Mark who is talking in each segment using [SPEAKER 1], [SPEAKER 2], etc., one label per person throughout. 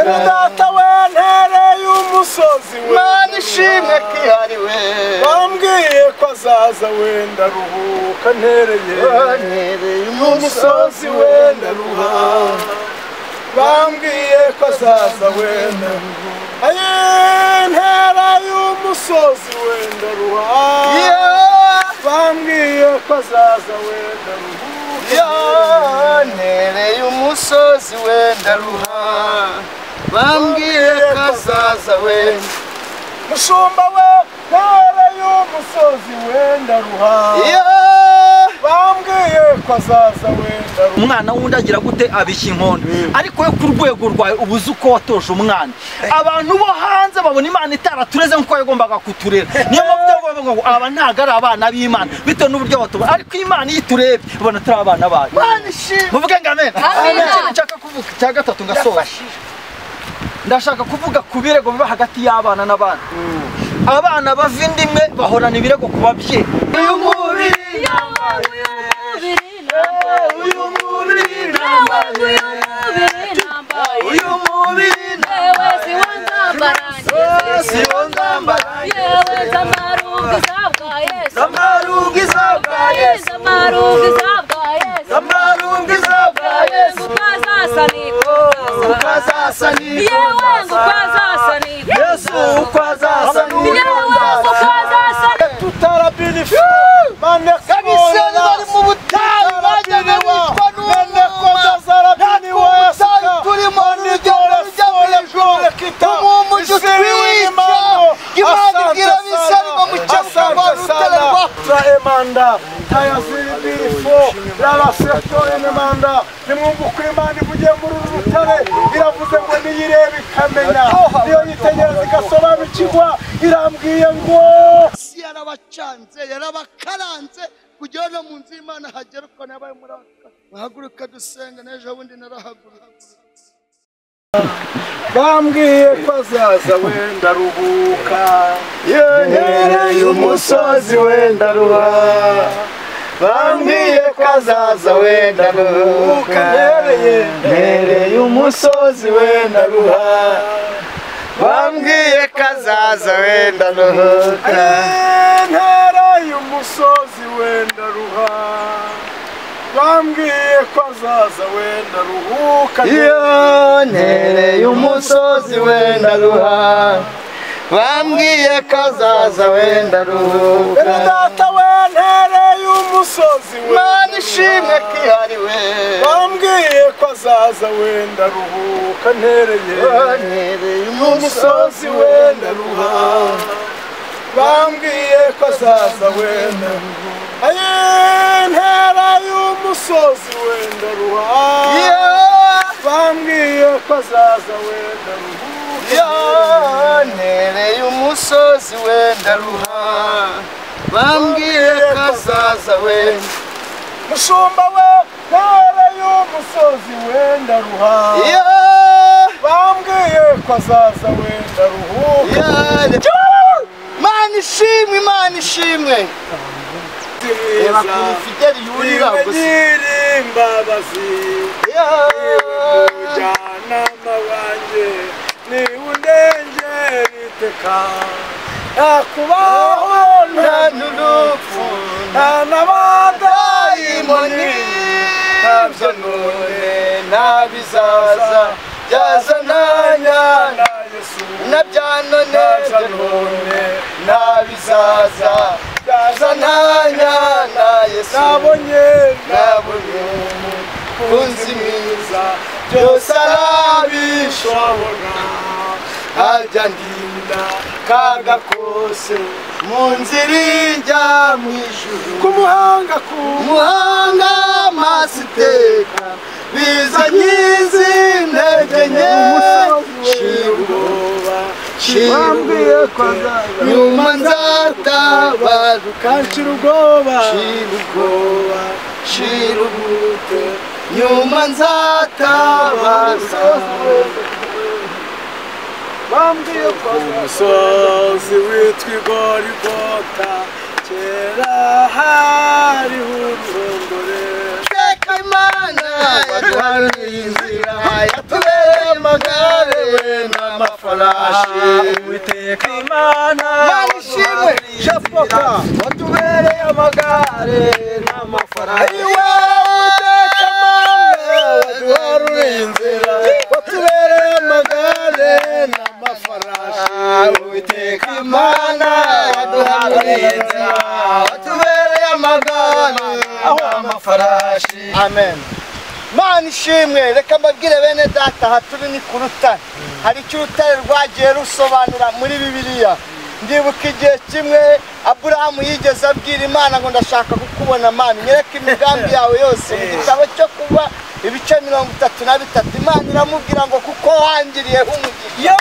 [SPEAKER 1] data we ntereye umusozi we
[SPEAKER 2] mana ishimwe kihariwe
[SPEAKER 1] bambwiye ko azaza wenda ruhuka ntereye
[SPEAKER 2] wantereye
[SPEAKER 1] umusozi wenda ruha bambwiye ko azaza wenda ruha aye ntereye umusozi wenda ruha bambwiye ko azaza wenda ruhuka
[SPEAKER 2] yantereye umusozi wenda ruha bambwiye ko azaza wenda
[SPEAKER 1] mushumba we ntereye umusozi wenda ruha bambwiye ko azaza wenda ruha
[SPEAKER 3] umwana wundi agira gute abishya inkondo ariko we ku rwego rwawe uba uzi uko watoje umwana abantu bo hanze babona imana itaratureze nk'uko yagombaga kuturera niyo mpamvu byo bavuga ngo aba ntabwo ari abana b'imana bitewe n'uburyo batubona ariko imana iyo iturebye ubona turi abana bayo
[SPEAKER 2] mana ishimwe
[SPEAKER 3] muvuge ngo amen
[SPEAKER 2] Amen.
[SPEAKER 3] ikintu nshaka kuvuga icya gatatu ngasoje ndashaka kuvuga ku birego biba hagati y'abana n'abana abana bava inda imwe bahorana ibirego ku babyeyi uyu mubiri uyu mubiri uyu mubiri siwo ndambara zamaruga izabwa yesu zamaruga izabwa yesu ukazasa yesu uko azasa
[SPEAKER 1] tutarabinifu
[SPEAKER 2] kabisa bari mu butayu bajyaga witwa n'umwuma butayu turimo urujya n'urujya rw'ejo umuntu ujya utwica imana igira bisari ngo mukemuka rwa rutare rwa
[SPEAKER 1] turaemanda tayaziribirifo rarasetoremanda nimwumva uko imana ivugiye muri uru rutare iravuze ngo niyireba ikamenya niyo yitegereza igasobanukirwa irambwiye ngo
[SPEAKER 2] isi yarabacanze yarabakaranze kugira ngo no mu nzu y'imana hagere uko nabaye muri aka bahaguruka dusenga n'ejo bundi narahagurutse
[SPEAKER 1] bambwiye ko azaza wenda ruhuka
[SPEAKER 2] yongereye umusozi wenda ruba bambwiye ko azaza wenda ruhuka ntereye umusozi wenda ruha bambwiye ko azaza wenda ruhuka
[SPEAKER 1] intera y'umusozi wenda ruha bambwiye ko azaza wenda ruhuka
[SPEAKER 2] yontereye umusozi wenda ruha bambwiye ko azaza wenda
[SPEAKER 1] Bene
[SPEAKER 2] ruhuka
[SPEAKER 1] data wentereye umusozi
[SPEAKER 2] mana ishimwe kihariwe
[SPEAKER 1] bambwiye ko azaza wenda ruhuka ntereye
[SPEAKER 2] yontereye
[SPEAKER 1] umusozi wenda ruha bambwiye ko azaza wenda ruha aye ntera y'umusozi wenda ruha bambwiye ko azaza wenda ruhuka
[SPEAKER 2] yontereye umusozi wenda ruha bambwiye ko azaza wenda
[SPEAKER 1] mushumba we ntera y'umusozi wenda ruha
[SPEAKER 2] Yo!
[SPEAKER 1] bambwiye ko azaza wenda ruhuka
[SPEAKER 2] Yale. mana ishimwe imana ishimwe reba ukuntu fideli yurira gusa
[SPEAKER 1] Yibagire imbabazi
[SPEAKER 2] Yo!
[SPEAKER 1] umujyanama wanjye niwe undengera iteka nakubaho nta
[SPEAKER 2] nta
[SPEAKER 1] n'urupfu
[SPEAKER 2] n'urupfu
[SPEAKER 1] nta n'abadayimoni
[SPEAKER 2] dayimoni ntabyo none ntabizaza byaza nanya
[SPEAKER 1] na yesu
[SPEAKER 2] nabya none
[SPEAKER 1] ntabyo
[SPEAKER 2] none
[SPEAKER 1] none
[SPEAKER 2] ntabizaza byaza nanya na yesu
[SPEAKER 1] nabonye
[SPEAKER 2] nabonye kunzi mwiza byose arabishobora ajya ndinda kaga kose mu nzira ijya mu ijuru
[SPEAKER 1] ku muhanga ku
[SPEAKER 2] umuhanga amaso iteka bizanye izi ntege nke nshira ubwoba nshira
[SPEAKER 1] bambwiye ko
[SPEAKER 2] ubwoba
[SPEAKER 1] azaza
[SPEAKER 2] nyuma nzatabaruka
[SPEAKER 1] kanshira ubwoba
[SPEAKER 2] nshira ubwoba nshira ubute nyuma nzatabaruka
[SPEAKER 1] bambwiye ko umusozi witwa igorigota kera hariho ururondore
[SPEAKER 2] iteka imana yaduhanuye inzira yatubereye amagare we n'amafarashi
[SPEAKER 1] Uwiteka Imana
[SPEAKER 2] Mana ishimwe japoka
[SPEAKER 1] watubereye amagare n'amafarasi
[SPEAKER 2] iwe uwiteka mana yaduhanuye inzira watubereye amagare n'amafarashi uwiteka imana yaduhanuye inzira watubereye amagare n'amafarashi
[SPEAKER 1] amen
[SPEAKER 2] mana ishimwe reka mbabwire bene data aha turi ni ku rutare hari icyo urutare rwagiye rusobanura muri bibiliya ndibuka igihe kimwe aburahamu yigeze abwira imana ngo ndashaka kukubona mana nyereka imigambi yawe yose mu gitabo cyo kuba ibice mirongo itatu na bitatu imana iramubwira ngo kuko wangiriyeho umugisha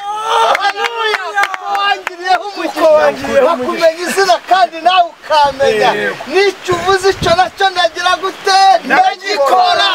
[SPEAKER 2] Haleluya! Kuko wangiriyeho umugisha bakumenya izina kandi nawe ukamenya n'icyo uvuze icyo nacyo ndagira gute ndagikora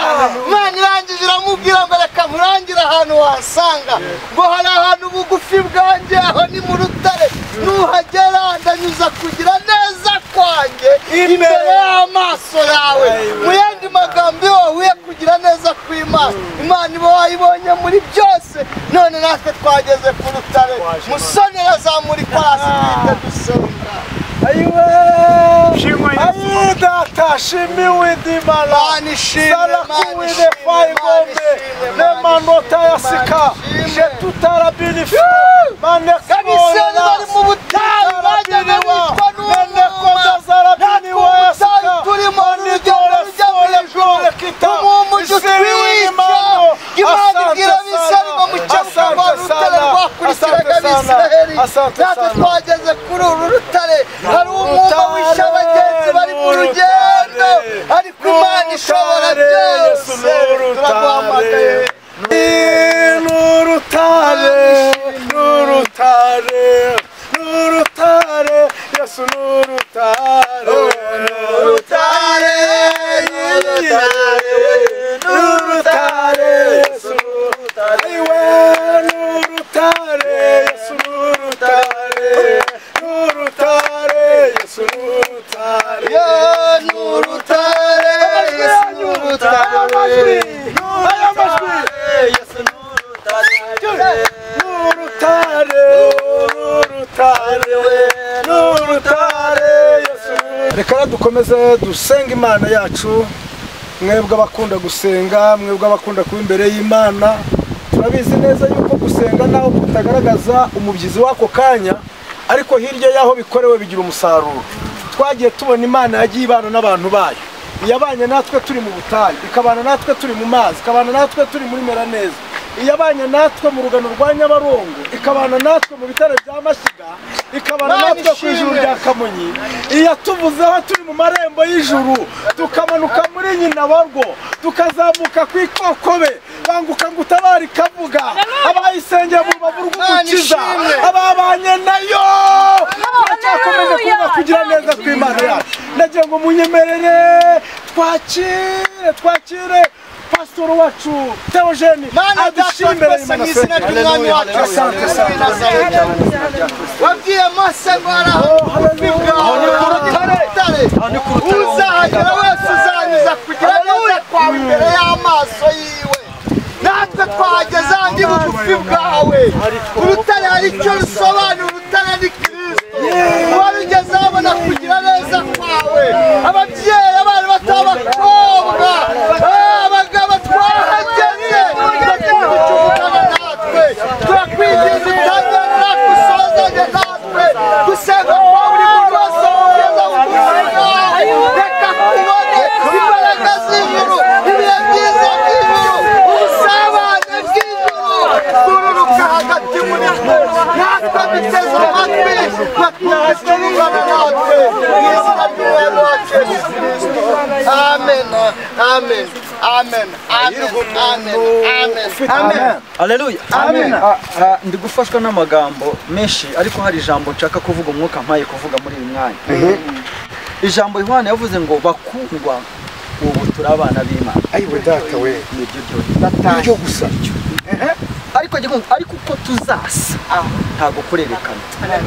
[SPEAKER 2] imana irangije iramubwira ngo reka nkurangire ahantu wasanga ngo hari ahantu ubugufi bwanjye aho ni mu rutare nuhagera ndanyuza kugira neza kwanjye imbere y'amaso yawe mu yandi magambo iyo wahuye kugira neza kw'imana imana iba wayibonye muri byose none natwe twageze ku rutare musoni azamura ikwasi twite dusonga
[SPEAKER 1] ayi data shimiwe ndimara
[SPEAKER 2] Mana ishimwe, Mana
[SPEAKER 1] sarakuwine
[SPEAKER 2] ishimwe, Mana
[SPEAKER 1] fayigombe
[SPEAKER 2] ishimwe, Mana
[SPEAKER 1] n'amanota ya
[SPEAKER 2] ishimwe,
[SPEAKER 1] sika
[SPEAKER 2] Mana ishimwe.
[SPEAKER 1] shetutarabinifu
[SPEAKER 2] abisirayeli bari mu butayu bajyaga bicwa n'umwuma ubutayu turimo n'urugendo rujya mu ijuru ubu mu mujyi utwica imana ibwira abisirayeli ngo mukebuka rwa rutare rwakurikiraga abisirayeli natwe twageze kuri uru rutare hari umwuma wishe abagenzi bari mu rugendo ariko imana ishobora byose turaguhamagaye
[SPEAKER 1] Nurutare, nurutare, nurutare, Yesu nurutare, nurutare, nurutare, Yesu nurutare, iwe nurutare, Yesu nurutare, nurutare, Yesu nurutare,
[SPEAKER 2] Ya nurutare, Yesu nurutare,
[SPEAKER 1] Aya majwi. Nurutare, nurutare, nurutare, Yesu. reka dukomeze dusenge imana yacu mwebwe abakunda gusenga mwebwe abakunda kuba imbere y'imana turabizi neza yuko gusenga naho kutagaragaza umubyizi w'ako kanya ariko hirya y'aho bikorewe bigira umusaruro twagiye tubona imana yagiye ibana n'abantu bayo iyabanye natwe turi mu butayu ikabana natwe turi mu mazi ikabana natwe turi muri meraneza iyabanye natwe mu rugano rwa nyabarongo ikabana natwe mu bitaro bya mashyiga ikabana
[SPEAKER 2] Mana
[SPEAKER 1] natwe ku ijuru
[SPEAKER 2] ishimwe.
[SPEAKER 1] rya kamonyi iyatuvuze aho turi mu marembo y'ijuru tukamanuka muri nyinabarwo tukazamuka ku ikokobe banguka ngo utabare ikavuga abayisengeye mu rubavu rw'umukiza
[SPEAKER 2] Mana ishimwe.
[SPEAKER 1] ababanye nayo turacyakomeje kuvuga kugira neza kw'imana yacu ndagira ngo munyemerere twakire twakire pasitori wacu teogeni
[SPEAKER 2] Mana data twese mu izina ry'umwami wacu
[SPEAKER 1] asante
[SPEAKER 2] Yesu
[SPEAKER 1] asante
[SPEAKER 2] Nazareti. wabwiye mose ngo araho ubugufi bwawe ni ku rutare uzahagera wese uzanyuza kugira neza kwawe imbere y'amaso yiwe natwe twahageze ahandi bugufi bwawe urutare hari icyo rusobanura urutare ni kirisito warugeze abona kugira neza kwawe ababyeyi abana batabakobwa abagabo twahageze turakuvucukana natwe turakwinginze utazarira gusozanya natwe gusenga kwa buri muntu wese wumvira umuntu reka tubone imbaraga z'ijuru ibihe byiza by'ijuru ubusabane bw'ijuru kururuka hagati muri twe natwe duteze amatwi bakumvise urungano natwe mu izina ry'umwami wacu yesu kirisito amen amen amen amen amen amen amen
[SPEAKER 3] Haleluya.
[SPEAKER 2] Amen.
[SPEAKER 3] Ah, ah, ndi gufashwa n'amagambo menshi ariko hari ijambo nshaka kuvuga umwuka mpaye kuvuga muri uyu mwanya ijambo yohana yavuze ngo bakundwa ubu turi abana b'imana
[SPEAKER 1] ayiwe data we
[SPEAKER 3] nibyo byonyine
[SPEAKER 1] nibyo gusa
[SPEAKER 3] ariko gikunze ariko uko tuzasa ntabwo kurerekana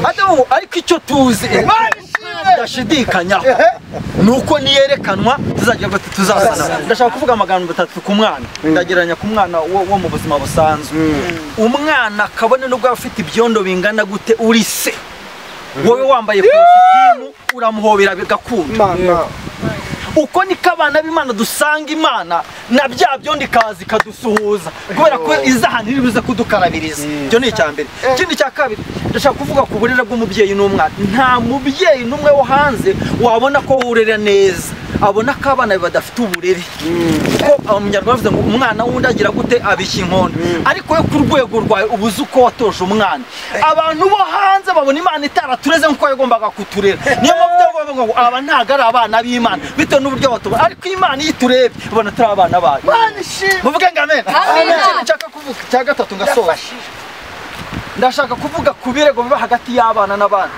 [SPEAKER 3] Adamu, ariko icyo tuzi
[SPEAKER 2] Imana ishimwe
[SPEAKER 3] ndashidikanya ni uko niyerekanwa tuzajya tuzasana ndashaka kuvuga amagambo atatu ku mwana ndagereranya ku mwana wo wo mu buzima busanzwe umwana kabone nubwo aba afite ibyondo bingana gute uri se wowe wambaye kositimu uramuhobera bigakunda
[SPEAKER 1] imana
[SPEAKER 3] uko niko abana b'imana dusanga imana na bya byondo ikaza ikadusuhuza kubera ko iza ahantu iri buze kudukarabiriza ibyo ni icya mbere ikindi cya kabiri ndashaka kuvuga ku burere bw'umubyeyi n'umwana nta mubyeyi n'umwe wo hanze wabona ko wurera neza abona ko abana be badafite uburere kuko abanyarwanda bavuze ngo umwana w'undi agira gute abishya inkondo ariko we ku rwego rwawe uba uzi uko watoje umwana abantu bo hanze babona imana itaratureze nk'uko yagombaga kuturera niyo mpamvu baba bavuga ngo aba ntabwo ari abana b'imana bitewe n'uburyo batubona ariko imana iyo iturebye ubona turi abana bayo muvuge ngo amen
[SPEAKER 4] Amen.
[SPEAKER 3] ikintu nshaka kuvuga cya gatatu ngasoza ndashaka kuvuga ku birego biba hagati y'abana n'abana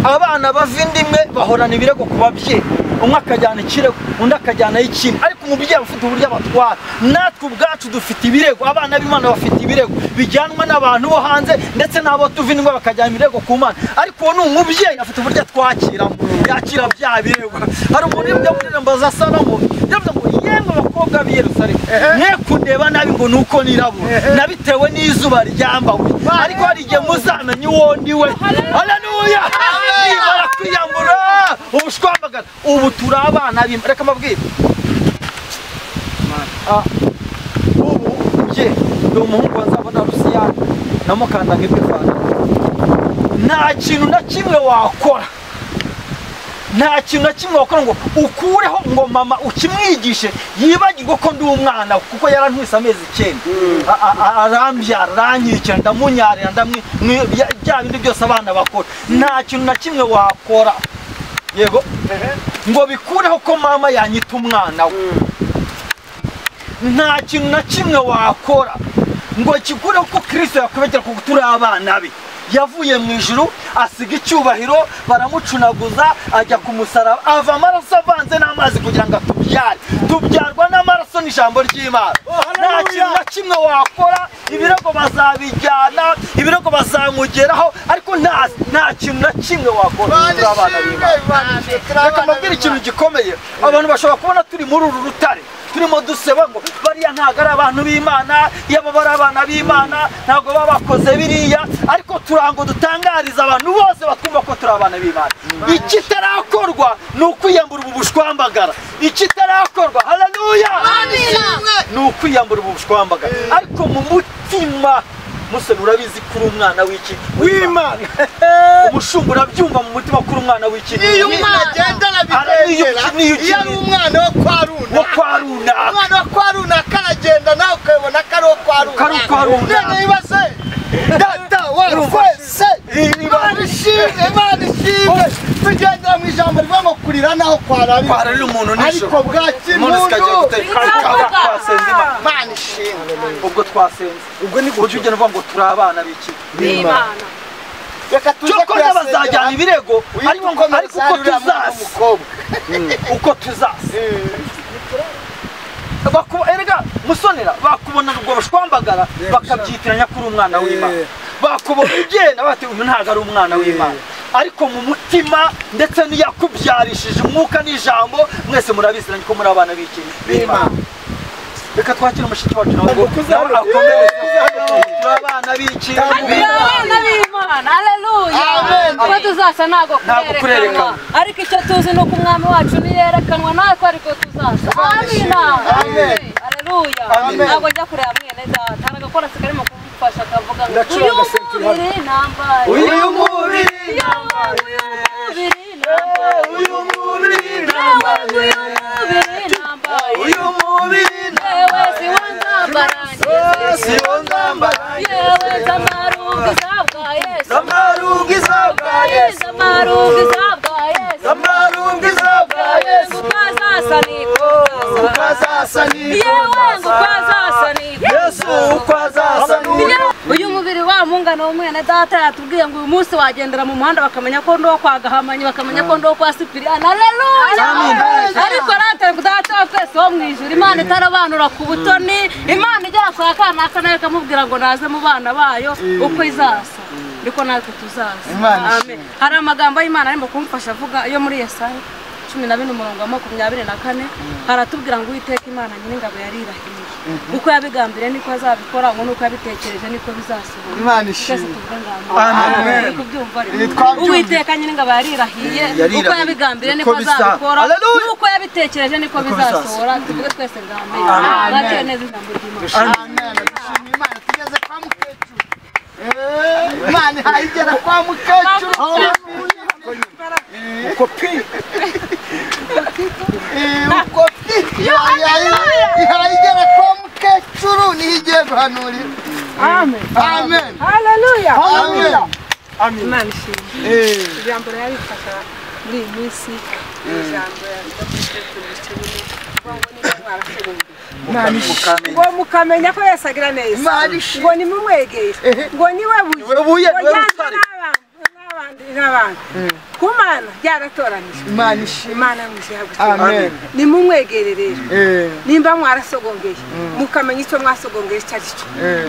[SPEAKER 3] abana bava inda imwe bahorana ibirego ku babyeyi umwe akajyana ikirego undi akajyana ikindi ariko umubyeyi aba afite uburyo abatwara natwe ubwacu dufite ibirego abana b'imana bafite ibirego bijyanwa n'abantu bo hanze ndetse n'abo tuva ingo bakajyana ibirego ku mana ariko uwo ni umubyeyi afite uburyo atwakiramo yakira bya birego hari umuntu uri muri ndirimbo za salomo yavuze ngo yemwe abakobwa b'i yerusalemu mwe kundeba nabi ngo ni uko nirabura nabitewe n'izuba ryambawe ariko hari igihe muzamenya uwo ndi we haleluya nibara kwiyambura ubushwambagara ubu turi abana b'imana reka mbabwire Ah, ubu njye ni umuhungu wazabona rusiyani namukanda nk'ipifana nta kintu na kimwe wakora nta kintu na kimwe wakora ngo ukureho ngo mama ukimwigishe yibagirwe ko ndi umwana kuko yarantwise amezi icyenda A- a- a- arambyara aranyikira ndamunyarira ndamwi mwi- bya bya bindi byose abana bakora nta kintu na kimwe wakora yego ngo bikureho ko mama yanyita umwana we nta kintu na kimwe wakora ngo kigureho ko kirisito yakwibagera kuko turi abana be yavuye mu ijuru asiga icyubahiro baramucunaguza ajya ku musaraba ava amaraso avanze n'amazi kugira ngo atubyare tubyarwa n'amaraso n'ijambo ry'imana nta kintu na kimwe wakora ibirego bazabijyana ibirego bazamugeraho ariko nta nta kintu na kimwe wakora turi abana b'imana reka mbabwire ikintu gikomeye abantu bashobora kubona turi muri uru rutare turimo duseba ngo bariya ntabwo ari abantu b'imana yaba bari abana b'imana ntabwo baba bakoze biriya ariko turango dutangariza abantu bose batwumva ko turi abana b'imana ikitarakorwa ni ukwiyambura ubu bushwambagara ikitarakorwa haleluya ni ukwiyambura ubu bushwambagara ariko mu mutima musoni urabizi ko uri umwana w'iki w'imana umushumba urabyumva mu mutima ko uri umwana w'iki
[SPEAKER 2] iyo umwana agendana bidengera
[SPEAKER 3] Araniyo- niyo
[SPEAKER 2] iyo ari
[SPEAKER 3] ukeneye.
[SPEAKER 2] umwana wo kwa runa
[SPEAKER 3] wo kwa runaka
[SPEAKER 2] umwana wo kwa runaka aragenda nawe ukabona ko ari uwo kwa runaka
[SPEAKER 3] ari uwa runaka.
[SPEAKER 2] none yibaze data wafese imana ishimwe imana ishimwe tugendera mu ijambo rivuga ngo kurira naho kwararira
[SPEAKER 3] Kwararira umuntu nijoro.
[SPEAKER 2] ariko bwa
[SPEAKER 3] umuntu zikajya
[SPEAKER 2] kimuntu
[SPEAKER 3] gutekana ukaba twasenze Imana.
[SPEAKER 2] imana ishimwe
[SPEAKER 3] ubwo twasenze ubwo ni ujya ugenda uvuga ngo turi abana b'iki
[SPEAKER 4] b'imana
[SPEAKER 2] reka tuze
[SPEAKER 3] cyokora bazajyana ibirego ariko ngo-
[SPEAKER 2] wibukomeze
[SPEAKER 3] ariko uko tuzasa
[SPEAKER 2] umukobwa
[SPEAKER 3] uko tuzasa Bakuba- erega musonera bakubona ubwo bushwambagara bakabyitiranya ko uri umwana w'imana
[SPEAKER 1] Yeah.
[SPEAKER 3] bakubona ugenda bati uyu ntabwo ari umwana w'imana ariko mu mutima ndetse n'iyakubyarishije umwuka n'ijambo mwese murabiziranye ko muri abana b'iki b'imana reka twakire mushiki wacu nawe ngo nawe akomere turi abana b'iki
[SPEAKER 4] turi abana b'imana aleluya
[SPEAKER 2] Amen.
[SPEAKER 4] kuba tuzasa ntabwo
[SPEAKER 3] Ntabwo
[SPEAKER 4] kurerekanwa
[SPEAKER 3] kurerekanwa.
[SPEAKER 4] ariko icyo tuzi ni uko umwami wacu niyerekanwa natwe ariko tuzasa amina
[SPEAKER 2] Amen.
[SPEAKER 4] aleluya
[SPEAKER 3] Amen.
[SPEAKER 4] ntabwo njya kureba mwene data hari agakorasi karimo kumufasha kavuga ngo
[SPEAKER 1] Ndacuranga
[SPEAKER 4] uyu
[SPEAKER 1] sentiri hano."
[SPEAKER 4] mubiri nambaye
[SPEAKER 3] uyu mubiri
[SPEAKER 4] uyu mubiri nambaye
[SPEAKER 3] uyu mubiri
[SPEAKER 4] uyu mubiri nambaye
[SPEAKER 3] uyu mubiri
[SPEAKER 4] yewe siwo nzambarangiza
[SPEAKER 3] siwo nzambara
[SPEAKER 4] yewe zamarungu zabwa yesu
[SPEAKER 3] zamaruga izabwa yesu
[SPEAKER 4] zamarungu zabwa yesu
[SPEAKER 3] zamaruga izabwa yesu
[SPEAKER 4] Ukazasanikwa,
[SPEAKER 3] uko azasanirwa
[SPEAKER 4] yewe ngo ukazasanikwa.
[SPEAKER 3] yesu uko azasanirwa
[SPEAKER 4] uyu mubiri wa mungano w'umwene data yatubwiye ngo uyu munsi wagendera mu muhanda bakamenya ko ndi uwo kwa gahamanyi bakamenya ko ndi uwo kwa sipiriyani aleluya ariko rata data wa twese wo mu ijuru imana itarabanura ku butoni imana igera kwa kanaka nayo ikamubwira ngo naze mu bana bayo uko izaza
[SPEAKER 5] ariko natwe tuzaza
[SPEAKER 6] Imana
[SPEAKER 5] Amen.
[SPEAKER 6] ishimwe.
[SPEAKER 5] hari amagambo y'imana arimo kumfasha avuga yo muri yesaya cumi na bine umurongo wa makumyabiri na kane haratubwira ngo uwiteka imana nyir'ingabo yarirahiriye uko yabigambiriye niko azabikora ngo nuko yabitekereje niko bizasohora
[SPEAKER 6] Imana
[SPEAKER 5] twese
[SPEAKER 6] ishimwe.
[SPEAKER 5] tuvuge ngaho
[SPEAKER 6] Amen.
[SPEAKER 5] Uri kubyumva rero.
[SPEAKER 6] Ibi twabyumva.
[SPEAKER 5] uwiteka nyir'ingabo yarirahiriye
[SPEAKER 3] Yarirahiye.
[SPEAKER 5] uko yabigambiriye
[SPEAKER 3] Niko
[SPEAKER 5] niko azabikora
[SPEAKER 3] biza- Hallelujah.
[SPEAKER 5] nuko yabitekereje niko bizasohora tuvuge twese ngaho Amen.
[SPEAKER 6] Amen.
[SPEAKER 5] mwakire neza ijambo ry'imana
[SPEAKER 6] Amen. Dushimye Imana tugeze kwa mukecuru. Eh, Imana ihaye igera kwa mukecuru. Eh, uko ihaye ihaye igera kwa mukecuru niho igiye guhanurira.
[SPEAKER 4] Amen.
[SPEAKER 6] Amen.
[SPEAKER 4] Hallelujah.
[SPEAKER 6] Amen.
[SPEAKER 4] Imana ishimwe.
[SPEAKER 6] Eh,
[SPEAKER 4] Ijambo rirabifasha muri iyi minsi. ni Ijambo rirabifasha
[SPEAKER 6] Imana ishimwe.
[SPEAKER 4] ngo mukamenya ko yesu agira neza
[SPEAKER 6] Imana ishimwe.
[SPEAKER 4] ngo nimumwegere ngo niwe
[SPEAKER 3] Niwe buye,
[SPEAKER 4] buye ngo
[SPEAKER 3] niwe
[SPEAKER 4] yanjye
[SPEAKER 3] rutare.
[SPEAKER 4] n'abandi n'abandi n'abandi ku mana byaratoranijwe
[SPEAKER 6] Imana ishimwe.
[SPEAKER 4] imana yamushyihagukiye
[SPEAKER 6] Amen.
[SPEAKER 4] nimumwegere rero
[SPEAKER 6] Eh,
[SPEAKER 4] nimba mwarasogongeye mukamenya icyo mwasogongeye icyo ari cyo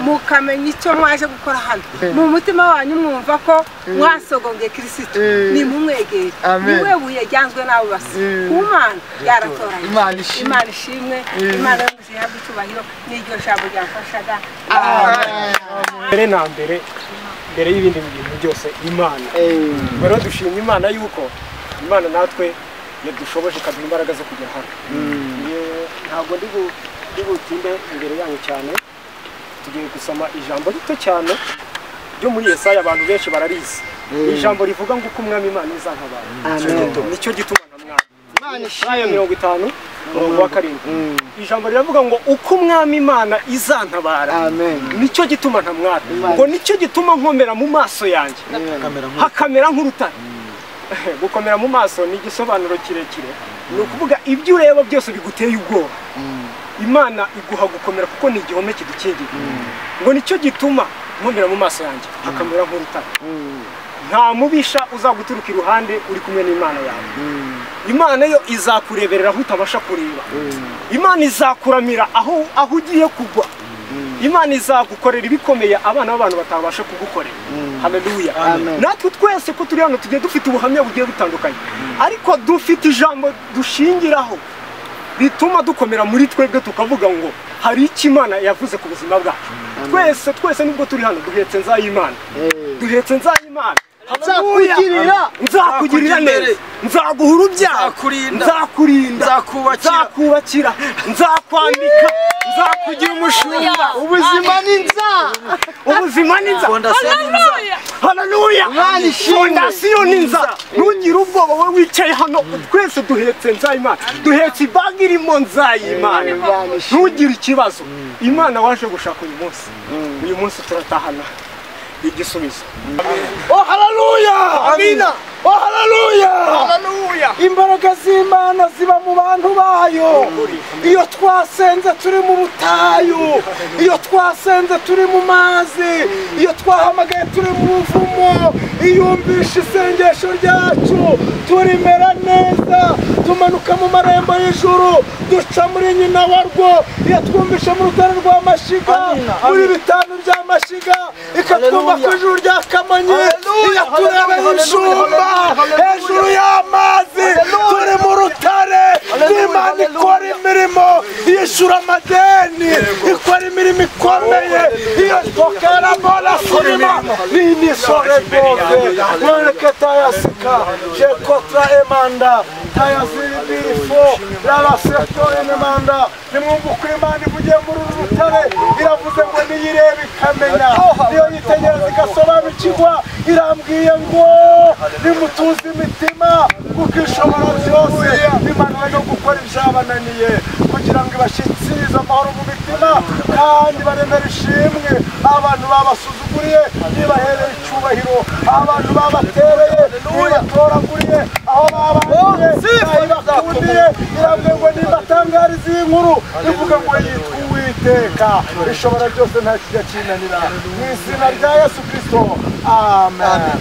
[SPEAKER 4] mukamenya icyo mwaje gukora hano mu mutima wanyu mwumva ko mwasogongeye kirisito
[SPEAKER 6] Eh.
[SPEAKER 4] nimumwegere
[SPEAKER 6] Amen.
[SPEAKER 4] niwe buye ryanzwe n'abo basi
[SPEAKER 6] Eh.
[SPEAKER 4] ku mana byaratoranyijwe
[SPEAKER 6] Imana ishimwe.
[SPEAKER 4] imana ishimwe imana yo muzihabwa icyubahiro n'iryo jambo ryamfashaga
[SPEAKER 6] Amen.
[SPEAKER 1] mbere na mbere mbere y'ibindi bintu byose imana rero dushimye imana yuko imana natwe yadushoboje ikaduha imbaraga zo kugera hano Ye- ntabwo ndi bu- ndi butinde imbere yanyu cyane tugiye gusoma ijambo rito cyane ryo muri yesaya abantu benshi bararizi Ni ijambo rivuga ngo uko umwami imana izantabara Nicyo gituma- nicyo gituma na mwami Yesaya mirongo itanu umurongo wa karindwi ijambo riravuga ngo uko umwami imana izantabara
[SPEAKER 6] Amen.
[SPEAKER 1] nicyo gituma ntamwara ngo nicyo gituma nkomera mu maso yanjye hakamera nk'urutare gukomera mu maso ni igisobanuro kirekire ni ukuvuga ibyo ureba byose biguteye ubwoba imana iguha gukomera kuko ni igihome kidukingira ngo nicyo gituma nkomera mu maso yanjye hakamera nk'urutare nta mubisha uzaguturuka iruhande uri kumwe n'imana yawe imana yo izakureberera aho utabasha kureba imana izakuramira aho aho ugiye kugwa imana izagukorera ibikomeye abana b'abantu batabasha kugukorera haleluya natwe twese ko turi hano tugiye dufite ubuhamya bugiye butandukanye ariko dufite ijambo dushingiraho bituma dukomera muri twebwe tukavuga ngo hari icyo imana yavuze ku buzima bwacu twese twese nubwo turi hano duhetse nzayimana duhetse nzayimana Haleluya.
[SPEAKER 6] Nzakugirira.
[SPEAKER 1] nzakugirira neza nzaguha urubyaro
[SPEAKER 3] Nzakurinda.
[SPEAKER 1] nzakurinda
[SPEAKER 3] Nzakubakira.
[SPEAKER 1] nzakubakira nzakwambika nzakugira umushumba
[SPEAKER 6] Ubuzima ni inzara.
[SPEAKER 1] ubuzima ni inzara
[SPEAKER 3] fondasiyo nziza
[SPEAKER 1] haleluya
[SPEAKER 6] Imana ishimwe.
[SPEAKER 1] fondasiyo ni inzara ntugire ubwoba wowe wicaye hano twese duhetse nzayimana duhetse ibagi irimo nzayimana
[SPEAKER 6] Imana ishimwe.
[SPEAKER 1] ntugire ikibazo imana waje gushaka uyu munsi uyu munsi turatahana igisubizo
[SPEAKER 6] Oh, haleluya. Amina. Oh, haleluya.
[SPEAKER 2] imbaraga z'imana ziba mu bantu bayo iyo twasenze turi mu butayu iyo twasenze turi mu mazi iyo twahamagaye turi mu buvumo iyumvisha isengesho ryacu turimera neza tumanuka mu marembo y'ijuru duca muri nyina warwo yatwumvisha mu rutare rwa mashiga muri bitanu bya mashiga ikatwumva ku ijuru rya kamonyi iyaturebeho ishumba hejuru y'amazi turi mu rutare imana ikora imirimo yishyura amadeni ikora imirimo ikomeye iyo twakera mbona sinima nini sore rwose mwereke tayasika jekotra emanda tayaziri birifo rabaseto emanda nimwumva uko imana ivugiye muri uru rutare iravuze ngo niyirebe ikamenya niyo yitegereza igasobanukirwa irambwiye ngo nimutuze imitima kuko ishobora byose imana yo gukora ibyabananiye kugira ngo ibashyikirize amahoro mu mitima kandi baremere ishimwe abantu babasuzuguriye nibahereye icyubahiro abantu babatereye nibatoraguriye aho babangiye ntayibakundiye irambwiye ngo nibatangariza iyi nkuru ivuga ngo yitwa uwiteka ishobora byose nta kijya kinanira mu izina rya yesu kirisito amen